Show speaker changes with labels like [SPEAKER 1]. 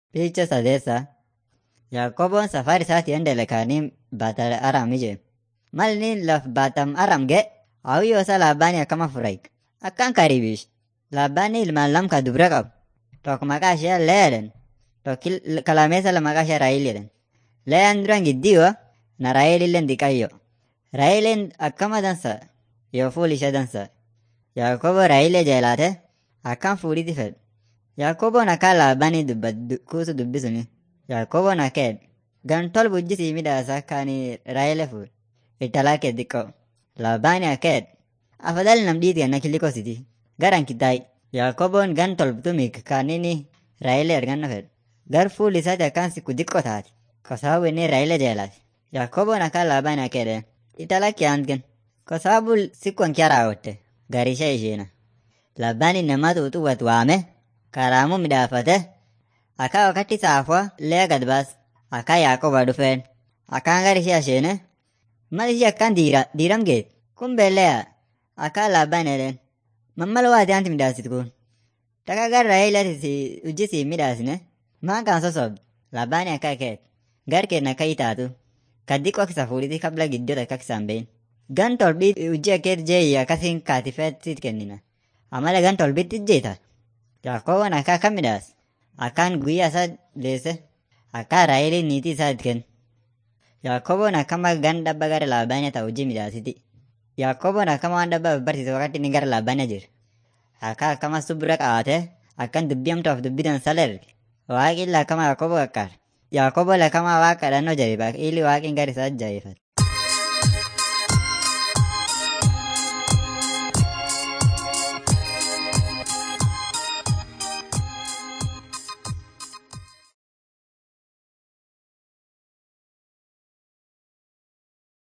[SPEAKER 1] Picha sadeessa Yaaqoboon safari isaatii endele kaanii baatal aram ije. Mal inni laf baatam aram ge hawwiyyoo isaa laabbaanii akkama furaik. Akkan karibish. Laabbaanii ilmaan lam ka dubra qabu. Tokko maqaa ishee Lee jedhan. Tokko kalameessa la maqaa ishee Raayil jedhan. Leeyaan duran giddiyo na Raayil illee diqayyo. Raayiliin akkama dansa yoo fuul ishee dansa. Yaaqoboo Raayilee jeelaate akkam fuudhiti fedhe. Yaaqoboon akka laabbaanii kuusu dubbisuni. Yaaqoboon akkeen gan tol bujjisii midhaasa kaanii Raayilee fuudhe. Italaa kee xiqqoo. Laabbaanii akkeen afadhali nam dhiiti ganna kilikositi. Garan kitaayi. Yaaqoboon gan tolbtumik kaanini Raayilee arganna fedhe. Gar fuul isaati akkaan siku xiqqoo taati. Kosaabu inni Raayilee jeelaati. Yaaqoboon akka laabbaanii akkeedhe. Italaa kee antgen. Kosaabu siku ankiyaa raawwatte. Garishee isheena. Laabbaanii nama xuuxuwwat waame. Karaamuu midhaafate. Akka wakati saafwa lee gad baas. Akka Yaaqoba dhufeen. Akkaan gar ishee asheene. Mal ishee akkaan diira diiram geet. Kun beelleya. Akka laabbaan edeen. Mammal waati anti midhaasit kun. Taka gar Raayileeti ujjisii midhaasine. Maan kan sosobde. Laabbaanii akka keet. Gar keen akka itaatu. Kaddiqoo kisa fuudhiti kabla giddoota akka kisaan bein. Gan tolbii ujji akkeet jeeyi akkasiin kaatifeet siit kennina. Amala gan tolbitti ijjeeta. Yaaqoboon akka akkam midhaas. Akkaan guyyaa isaa deesse. Akka Raayiliin niitii isaa itti kenne. Yaaqoboon akkama gan dhabba gara laabbaanii ta'u hojii midhaasiti. Yaaqoboon akkama waan dhabba barsiise wakati inni gara laabbaanii jira. Akka akkama subira qabatee akkan dubbii hamtuuf dubbitan salerge. Waaqni akkama Yaaqoboo qaqqaare. Yaaqoboo akkama waaqa dhannoo jabeeffate. Ili waaqni gara isaa jabeeffate.